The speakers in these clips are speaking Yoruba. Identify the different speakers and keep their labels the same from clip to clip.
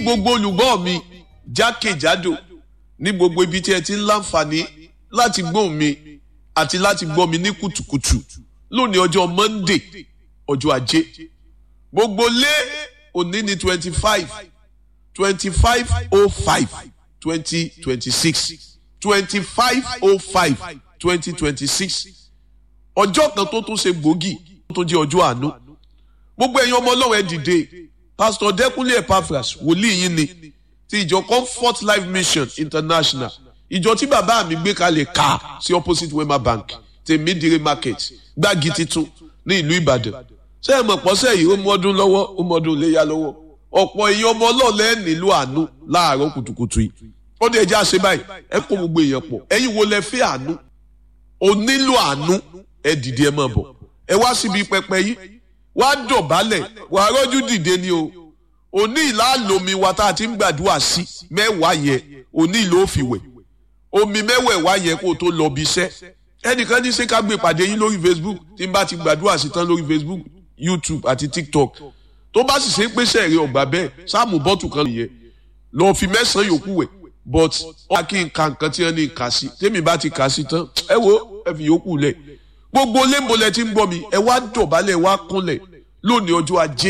Speaker 1: gbogbo olùgbọ́ mi jákèjádò ní gbogbo ibi tí ẹ ti ń láǹfààní láti gbóhùn mi àti láti gbọ́ mi ní kùtùkùtù lónìí ọjọ́ Monday ọjọ́ ajé gbogbo lé òní ní twenty five twenty five oh five twenty twenty six twenty five oh five twenty twenty six ọjọ́ kan tó tún ṣe gbòógì tó jẹ́ ọjọ́ àánú gbogbo ẹ̀yin ọmọ ọlọ́run ẹ dìde pastor Dẹ́kúnlé Epaphras wòlíì yín ni ti ìjọ Comfort Life Mission International ìjọ tí bàbá mi gbé kalẹ̀ ká sí opposite Wema Bank tèmídìrí market gbági titun ní ìlú Ìbàdàn ṣé ẹ mọ̀ pọ́sẹ̀ yìí ó mú ọdún lọ́wọ́ ó mú ọdún léyà lọ́wọ́ ọ̀pọ̀ èèyàn ọmọ ọlọ́ọ̀lẹ́ nílò àánú láàárọ̀ kùtùkùtù yìí ó dé ẹjẹ́ àṣẹ báyìí ẹ kó gbogbo èèyàn pọ̀ ẹ̀yin wo lẹ fẹ́ àánú o nílò àánú ẹ dìde ẹ máa bọ̀ ẹ wá síbi pẹpẹ yìí wá dọ̀bálẹ̀ wà á rọ́jú dìde ni o òní ìlàlómi wa tá a ti ń gbàdúrà sí mẹ́wàá yẹn òní ìlò òfìwẹ̀ omi mẹ́wẹ̀ẹ̀wá yẹn kó o tó lọ bí iṣẹ́ ẹnìkan ní ṣé ká gbé ìpàdé yín lórí Facebook tí n bá ti gbàdúrà sí tán lórí Facebook YouTube àti TikTok tó bá sì ṣe é pèsè èrè ọgbà bẹ́ẹ̀ sáàmù bọ́tù kan nìyẹn lọ́ọ́ fi mẹ́sàn-án yòókù wẹ̀ but ọ̀la kí n ka nǹkan tí wọ́n ní kà sí tèmi bá ti kà sí tán ẹ wo ẹ fi yòókù lẹ̀ gbogbo lẹ́ńbọ̀lẹ̀ tí ń gbọ́ mi ẹ wá dọ̀bálẹ̀ ẹ wá kúnlẹ̀ lónìí ọjọ́ ajé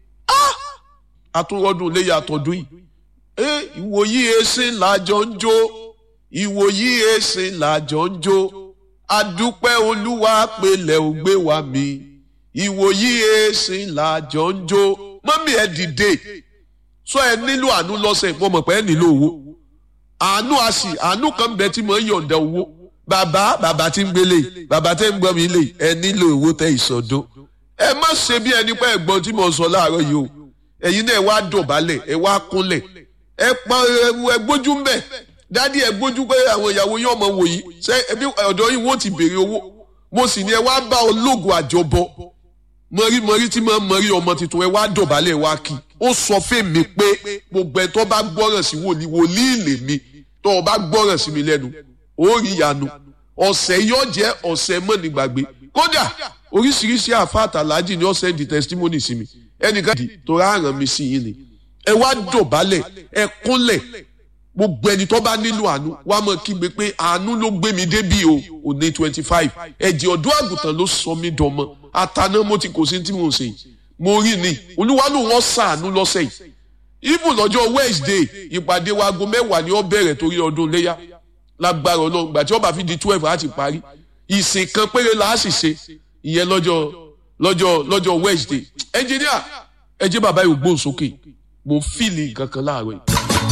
Speaker 1: àtúrọ́dún léyà àtọ́dún yìí ẹ ìwòyí ẹsẹ̀ làjọ ń jó ìwòyí ẹsẹ̀ làjọ ń jó adúpẹ́ olúwa pẹ̀lẹ́ ò gbé wa mi ìwòyí ẹsẹ̀ làjọ ń jó mọ́mí ẹ dìde sọ ẹ nílò àánú lọ́sẹ̀ mo mọ̀ pé ẹ nílò owó àánú àsì àánú kan bẹ tí mo ń yọ̀ǹda owó bàbá bàbá tí ń gbélé bàbá tẹ́ ń gbọ́ mi lè ẹ nílò owó tẹ́ ìsọdún ẹ má ṣe bí ẹni pé ẹ̀gbọ́n tí mo sọ láàárọ̀ yìí o ẹ̀yin náà ẹ wá dọ̀bálẹ̀ ẹ wá kúnlẹ̀ ẹ pa ẹ gbójú ń bẹ̀ dádì ẹ gbójú pé àwọn ìyàwó yín ọmọ wò yìí ṣé ẹbí ọ̀dọ̀ yìí wọ́n ti béèrè owó mo sì ní ẹ wá bá ológun àjọbọ mọ̀rímọ̀rí tí mo mọ̀rí ọmọ tuntun ẹ wá dọ̀bálẹ̀ wá kí ó sọ fèmí pé gbogbo ẹ tó bá gbọ́ràn sí wòlíì wòlíì lèmi tó o bá gbọ́ràn sí mi lẹ́nu ó rí ìyanu ọ̀sẹ̀ yóò jẹ́ ọ̀sẹ̀ mọ́nìgbàgbé kódà oríṣiríṣi àfa àtàlájì ni ó sẹ́ndì testimony sí mi ẹnìkan dì tó rárán mi sí yín ni ẹ wá dọ̀bálẹ̀ ẹ kúnlẹ̀ gbogbo ẹni tó bá nílò àánú wá mọ̀ kígbe pé àánú ló gbé mi débí o òní twenty five ẹ̀jẹ̀ ọ̀dọ́ àgùntàn ló sọ mí dọmọ àtàná mo ti kò sí tí mo ń ṣe yìí mo rí ni olúwa ló wọ́n sàánú lọ́sẹ̀ yìí even lọ́jọ́ Wednesday ìpàdé wa aago mẹ́wàá ni ó bẹ̀rẹ̀ torí ọdún léyà lágbára ọlọ́run gbà tí ó bá fi di twelve á ti parí ìsìn kan péré la á sì ṣe ìyẹn lọ́jọ́ lọ́jọ́ lọ́jọ́ Wednesday engineer ẹ jẹ́ bàbá yìí gbóhùn sókè mo ń fìlì nǹkan kan láàárọ̀ yìí.